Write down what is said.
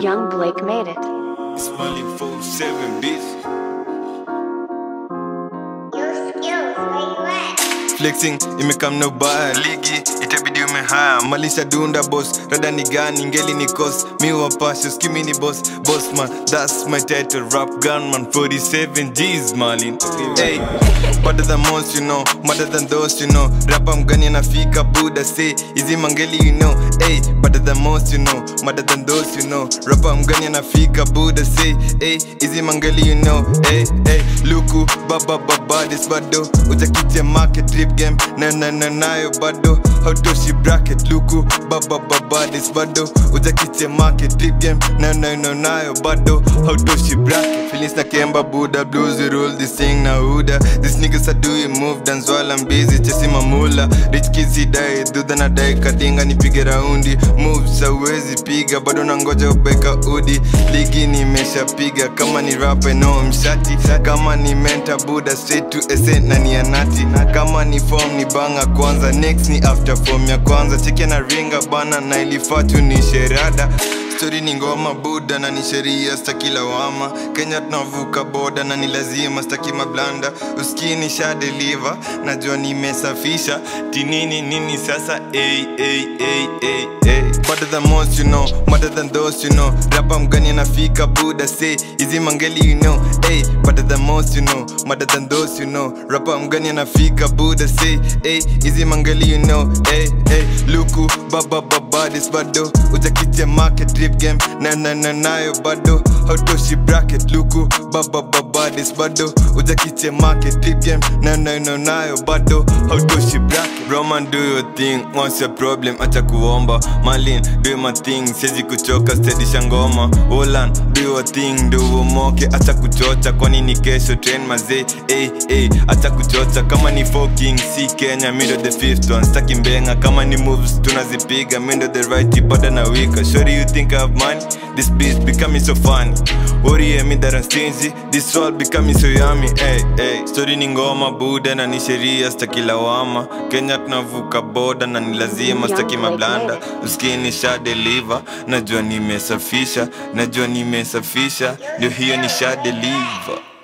Young Blake made it. It's Molly 47 bitch. Your skills, where you at? flexing imekam na ubaya ligi itabidi umehaya malisha dunda boss rada ni gani ngeli ni kos mi wapasho skimi ni boss boss man that's my title rap gunman 47 G's malin hey better than most you know better than those you know rapa mgani anafika buda say hizi mangeli you know hey better than most you know better than those you know rapa mgani anafika buda say hey hizi mangeli you know hey hey luku baba baba this bado utakitia market trip game na na na nayo bado hautoshi bracket luku baba baba this bado utakitia market trip game na na na nayo bado hautoshi bracket feelings na kemba buda blues we rule this thing na huda these niggas are doing move dance while I'm busy chasing mamula rich kids die dudha na dai kadinga nipige raundi moves hauwezi piga bado nangoja ubeka udi ligi nimeshapiga kama ni rap no mshati kama ni menta buda straight to ese na ni anati kama ni form ni banga kwanza next ni after form ya kwanza cheke na ringa bana na ilifatu ni sherada stori ni ngoma buda na ni sheria staki lawama kenya tunavuka boda na ni lazima staki mablanda uskini sha deliver najua nimesafisha tinini nini sasa hey, hey, hey, hey, hey. better than most you know better than those you know rapa mgani anafika buda say hizi mangeli you know hey better than most you know better than those you know rapa mgani anafika buda say hey hizi mangeli you know hey hey luku baba baba this bado utakitia market drip game na na na nayo bado hautoshi bracket luku baba baba this bado utakitia market drip game na na na nayo bado hautoshi bracket roman do your thing what's your problem acha kuomba malin do my thing siwezi kuchoka stedisha ngoma Olan do your thing ndo uomoke acha kuchocha kwani ni kesho train mazee hey, hey, acha kuchocha kama ni foking si kenya mindo the fifth one staki mbenga kama ni moves tunazipiga mindo the right bada na wika sure you think I have money this beat becoming so funny worry me that I'm stingy this world becoming so yummy hey, hey. story ni ngoma buda na ni sheria staki lawama kenya tunavuka boda na ni lazima staki mablanda uskini sha deliver najua nimesafisha najua nimesafisha ndio hiyo ni sha deliver